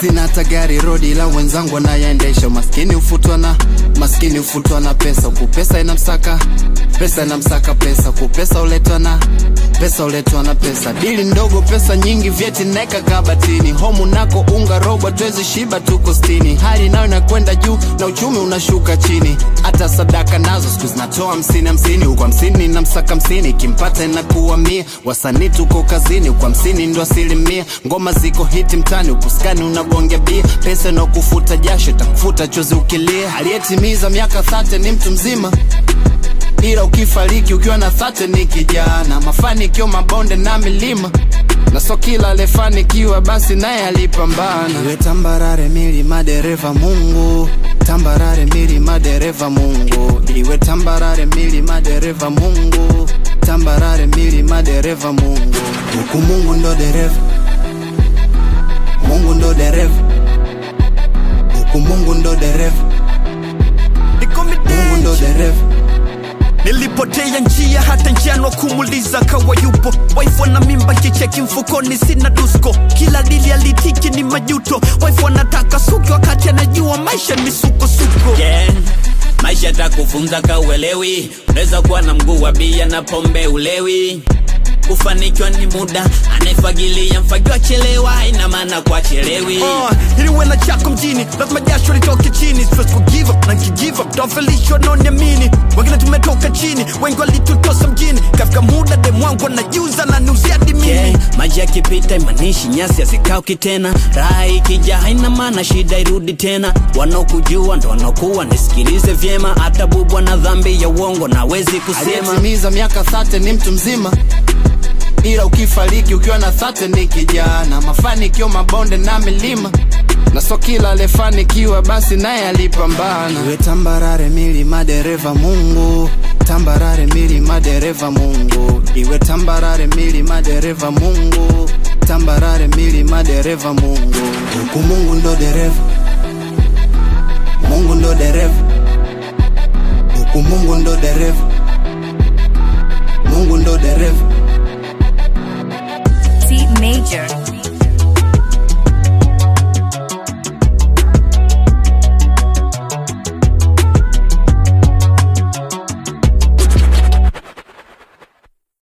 sina hata gari rodi ila wenzangu wanayaendesha maskini ufutwa na maskini ufutwa na pesa huku pesa inamsaka pesa inamsaka pesa huku pesa uletwa na pesa uletwa na pesa dili ndogo pesa nyingi vyeti naeka kabatini homu nako unga robo twezi shiba tuko stini hali nayo inakwenda juu na uchumi unashuka chini hata sadaka nazo siku zinatoa hamsini hamsini huku hamsini na msaka hamsini kimpata inakuwa mia wasanii tuko kazini huku hamsini ndo asilimia ngoma ziko hiti mtani huku skani unagonga bia pesa inakufuta jasho takufuta chozi ukilia aliyetimiza miaka thate ni mtu mzima ila ukifariki ukiwa na thate ni kijana mafanikio mabonde na milima na so kila alefanikiwa basi naye alipambana iwe tambarare milima dereva mungu tambarare milima dereva mungu iwe tambarare milima dereva mungu tambarare milima dereva mungu huku mungu ndo dereva mungu ndo dereva huku mungu ndo dereva mungu ndo dereva nilipotea njia hata njiano kumuliza kawa yupo waifu na mimba kicheki mfukoni sina dusko kila dili alitiki ni majuto waifu anataka suki wakati anajua maisha ni sukosuko yeah. maisha takufunza kauelewi unaweza kuwa na mguu wa bia na pombe ulewi kufanikiwa ni muda anayefagilia mfagiwa chelewa ina maana kwa chelewi Uh, ili uwe na chako mjini lazima jasho litoke chini Siwezi ku give up na nkigive up tafelishwa noniamini wengine tumetoka chini wengi walitutosa mjini kafika muda demwangu anajuza na nuzia dimini yeah. maji yakipita imanishi nyasi hazikauki tena raha ikija haina maana shida irudi tena wanaokujua ndo wanaokuwa nisikilize vyema hata bubwa na dhambi ya uongo nawezi kusema aliyetimiza miaka thate ni mtu mzima ila ukifariki ukiwa na thate ni kijana mafanikio mabonde na milima na so kila alefanikiwa basi naye alipambana iwe tambarare milima dereva mungu tambarare milima dereva mungu iwe tambarare milima dereva mungu tambarare milima dereva mungu huku mungu ndo dereva mungu ndo dereva huku mungu ndo dereva mungu ndo dereva